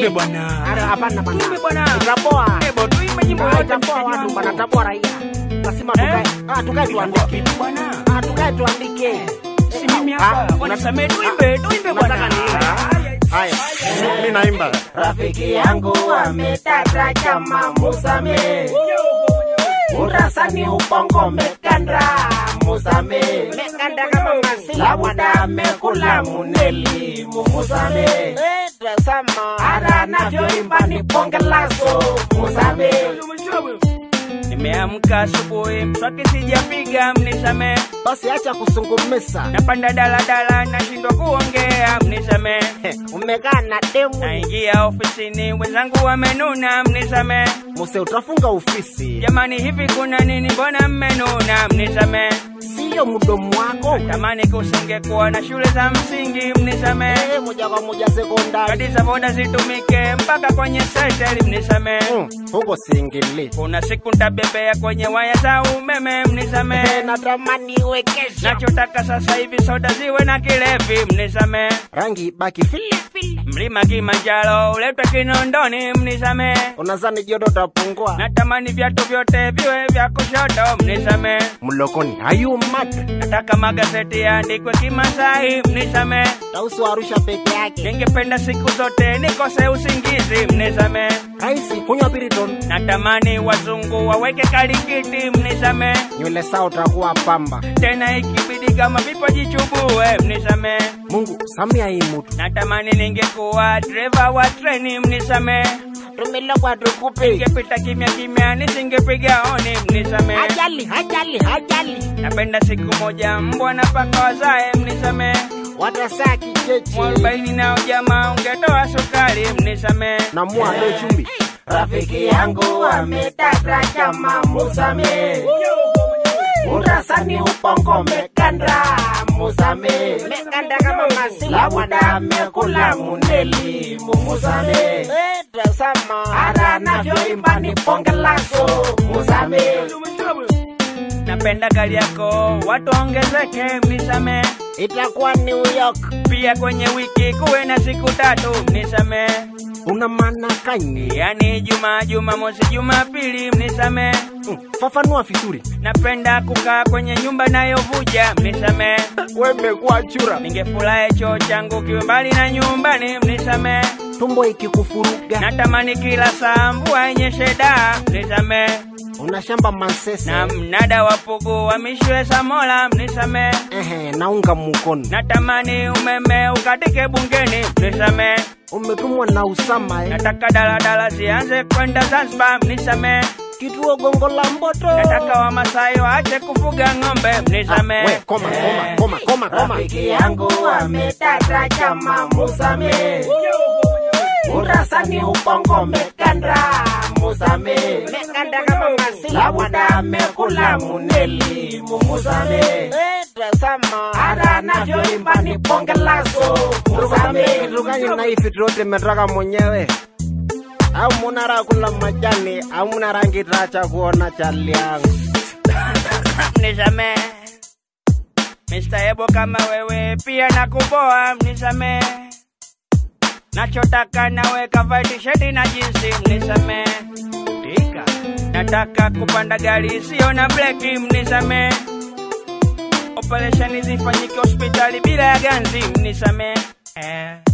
tuimbe bwana. Ara, hapana bwana. Tuimbe bwana. Itapoa. Ebo tuimbe nyimbo Ah, yote itapoa mshikaji watu wangu. bwana, itapoa raia. Lazima Eh? tukae. Ah, tukae tuandike. Vipi bwana? Ah, tukae tuandike. Si mimi hapa. Ah, Wanisamee tuimbe, tuimbe bwana. Unataka niimbe? Haya, mimi naimba. Rafiki yangu ametata chama musame. Urasani ubongo mekanda musame. Mekanda kama masila wada mekula muneli musame. Tazama ara navyoimba ni bonge lazo musame. Nimeamka asubuhi, mswaki sijapiga, mnisamee. Basi acha kusungumisa. Napanda daladala, nashindwa kuongea, mnisamee. Umekaa na demu Naingia ofisini, wenzangu wamenuna, mnisamee. muse, utafunga ofisi. Jamani, hivi kuna nini? Mbona mmenuna? Mnisamee. Siyo mdomo wako. Tamani kusingekuwa na shule za msingi, mnisamee. Eh, moja kwa moja sekondari. Kadi za voda zitumike mpaka kwenye seteli, mnisamee. Mm, huko siingili. Kuna siku ntabebea kwenye waya za umeme, mnisamee. Eh, natamani iwe kesho. Nachotaka sasa hivi soda ziwe na kilevi, mnisamee. Rangi ibaki fili fili. Mlima Kilimanjaro uletwe Kinondoni, mnisamee. Unazani joto utapungua? Natamani viatu vyote viwe vya kushoto, mnisamee. Mlokoni hayu mad. Nataka magazeti yaandikwe Kimasai, mnisamee. Tausu Arusha peke yake. Ningependa siku zote nikose usingizi, mnisamee. Raisi kunywa Piriton. Natamani wazungu waweke kalikiti, mnisamee. Nywele sao utakuwa pamba. Tena ikibidi kama vipo jichubue, mnisamee. Mungu samia hii mutu. Natamani ningekuwa dereva wa treni, mnisamee. Tumelogwa tukupe. Ningepita kimya kimya, nisingepiga honi, mnisamee. Hajali, hajali, hajali. Napenda siku moja mbwa na paka wazae, mnisamee. Watasaa kicheche. Mwarobaini nao jamaa ungetoa sukari, mnisamee. Na mua leo chumbi. Rafiki yangu ametata chama musame. Urasani ubongo mekanda musame. Mekanda kama masila wada mekula muneli musame. Tazama ara navyoimba ni bonge lazo musame. Napenda gari yako, watu ongezeke, mnisamee. Itakuwa New York. Pia kwenye wiki kuwe na siku tatu, mnisamee. Una maana kani? Yani Juma, Jumamosi, Jumapili, mnisamee. Mm, Fafanua vizuri. Napenda kukaa kwenye nyumba nayovuja, mnisamee. We mekuwa chura. Ningefurahi choo changu kiwe mbali na nyumbani, mnisamee. Tumbo ikikufuruga. Natamani kila saa mvua yenyeshe daa, mnisamee. Una shamba Manzese. Na mnada wa pugu wamishwe Samola, mnisamee. Ehe, naunga mukono. Natamani umeme ukatike bungeni, mnisamee. Umetumwa na Usama eh. Nataka daladala zianze kwenda Zanzibar, mnisamee. Kituo Gongo la Mboto. Nataka Wamasai waache kufuga ng'ombe, mnisamee. We, koma, koma, koma, koma, koma. Rafiki yangu ametata chama musame. Urasani ubongo mekanda musame. Mekanda kama masila wada mekula muneli musame. Tazama ara navyoimba ni bonge lazo musame. Tukani na hivi tuote metaka mwenyewe au munara kula majani au muna rangi tacha kuona chali yangu mnisamee. Mr. Ebo kama wewe pia nakuboa, mnisamee. Nachotaka nawe kavae tisheti na jinsi, mnisamee. Tika. Nataka kupanda gari isiyo na breki, mnisamee. Operesheni zifanyike hospitali bila ya ganzi, mnisamee. Eh.